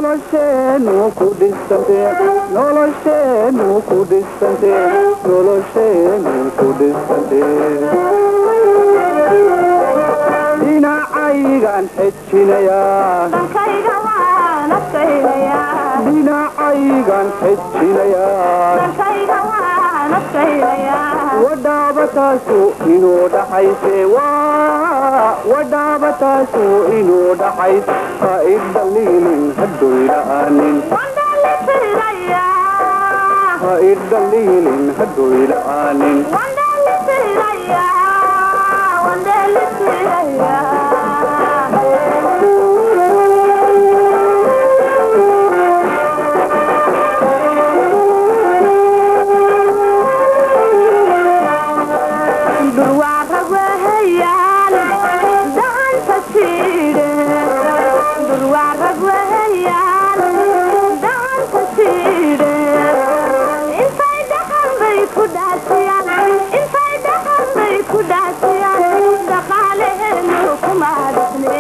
nolosheenu ku dhisante nolosheenu ku dhisante nolosheenu ku dhisante dhinacaygan xejinayaa dalkayga waan adkaynayaa dhinacaygan xejinayaa dalkayga waan adkaynayaa wadhaabataasu inuu dhaxayse waa wadhaabataasu inuu dhaxays ha idhaliilin hadoyla'aanin wandhalisirayaa ha idhaliilin hadoyla'aanin wandhalisirayaa wandhalisirayaa durwaaragweheyaan dacanta siidhe durwaaragweheyaan dacanta siidhe intay dhaxan bay ku dhaasiyaan intay dhaxan bay ku dhaasiyaan dhaqaaleheenu kuma dhisne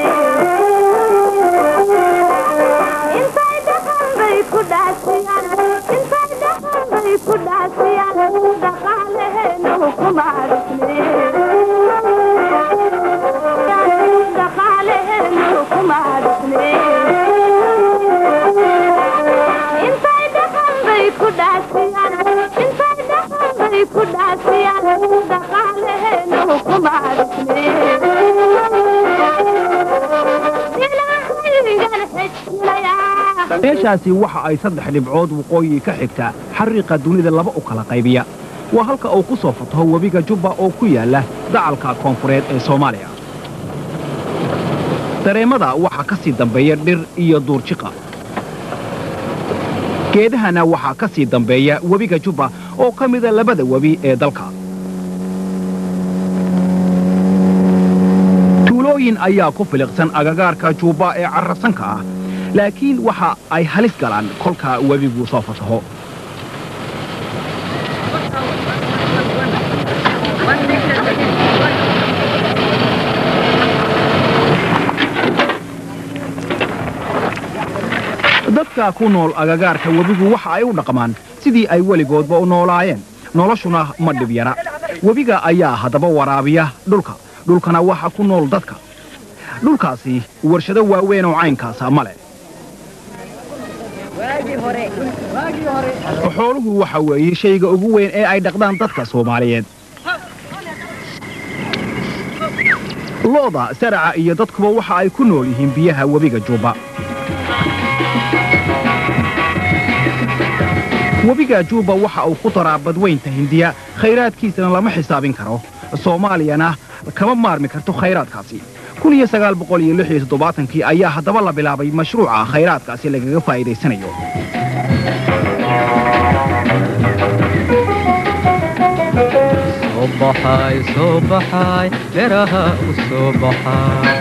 intay dhaxan bay ku dhaasiyaan intay dhaxan bay ku dhaasiyaan dhaqaaleheenu kuma dhisne dhaqaaleheenu kuma dhisne intay dhaxan bay ku dhaasiyaan intay dhaxan bay ku dhaasiyaan dhaqaaleheenu kuma dhisne ilaahayigan xejinayaa meeshaasi waxa ay saddex dhibcood waqooyi ka xigta xariiqa dunida laba u kala qaybiya waa halka uu ku soo fataho webiga jubba oo ku yaala dacalka koonfureed ee soomaaliya dareemada waxaa ka sii dambeeya dhir iyo duurjiqa geedahana waxaa ka sii dambeeya webiga jubba oo ka mida labada webi ee dalka tuulooyin ayaa ku filiqsan agagaarka juubba ee carrasanka ah laakiin waxa ay halis galaan kolka webigu soo fataho dadka ku nool agagaarka webigu waxa ay u dhaqmaan sidii ay weligoodba u noolaayeen noloshuna ma dhib yara webiga ayaa haddaba waraabiya dhulka dhulkana waxa ku nool dadka dhulkaasi warshado waaweyn oo caynkaasa ma leh xooluhu waxa weeye shayga ugu weyn ee ay dhaqdaan dadka soomaaliyeed looda saraca iyo dadkuba waxa ay ku nool yihiin biyaha webiga juubba webiga juubba waxa uu ku daraa badweynta hindiya khayraadkiisana lama xisaabin karo soomaaliyana kama maarmi karto khayraadkaasi kii ayaa haddaba la bilaabay mashruuca khayraadkaasi lagaga faa'iidaysanayo soo baxay soo baxay beeraha u soo baxay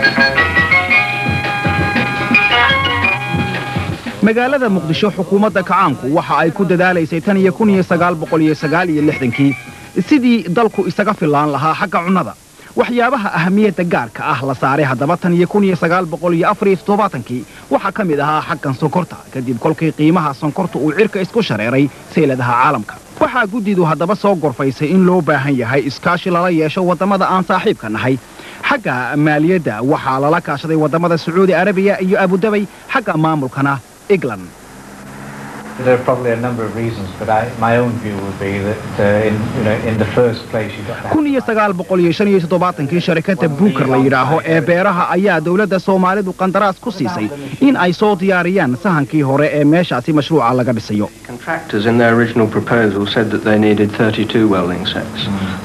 magaalada muqdisho xukuumadda kacaanku waxa ay ku dadaalaysay tan iyo kii sidii dalku isaga fillaan lahaa xagga cunnada waxyaabaha ahamiyadda gaarka ah la saaray haddaba tan iyo kii waxaa ka mid ahaa xaggan sonkorta kadib kolkii qiimaha sonkorta uu cirka isku shareeray sayladaha caalamka waxaa guddidu haddaba soo gorfaysay in loo baahan yahay iskaashi lala yeesho waddamada aan saaxiibka nahay xagga maaliyadda waxaa lala kaashaday waddamada sacuudi arabiya iyo abudabay xagga maamulkana england There are probably a number of reasons, but I, my own view would be that uh, in, you know, in the first place you've got to have kii sharikadda buuker la yidhaaho ee beeraha ayaa dowladda soomaalidu qandaraas ku siisay in ay soo diyaariyaan sahankii hore ee meeshaasi mashruuca laga dhisayo Contractors in their original proposal said that they needed 32 welding sets.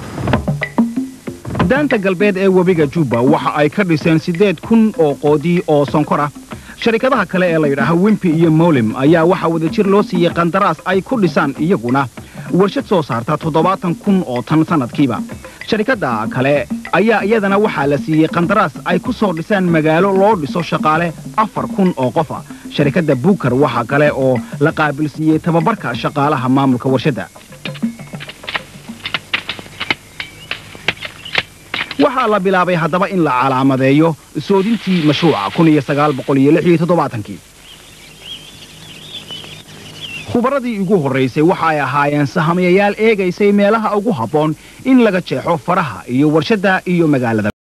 daanta galbeed ee webiga jubba waxa ay ka dhiseen siddeed kun oo qoodii oo sonkor ah sharikadaha kale ee la yidhaaho wimpi iyo molim ayaa waxaa wadajir loo siiyey qandaraas ay ku dhisaan iyaguna warshad soo saarta toddobaatan kun oo tan sannadkiiba sharikadda kale ayaa iyadana waxaa la siiyey qandaraas ay ku soo dhisaan magaalo loo dhiso shaqaale afar kun oo qofa sharikadda buukar waxa kale oo la qaabilsiiyey tababarka shaqaalaha maamulka warshadda waxaa la bilaabay haddaba in la calaamadeeyo soodintii mashruuca khubaradii ugu horraysay waxa ay ahaayeen sahamiyayaal eegaysay meelaha ugu habboon in laga jeexo faraha iyo warshadda iyo magaalada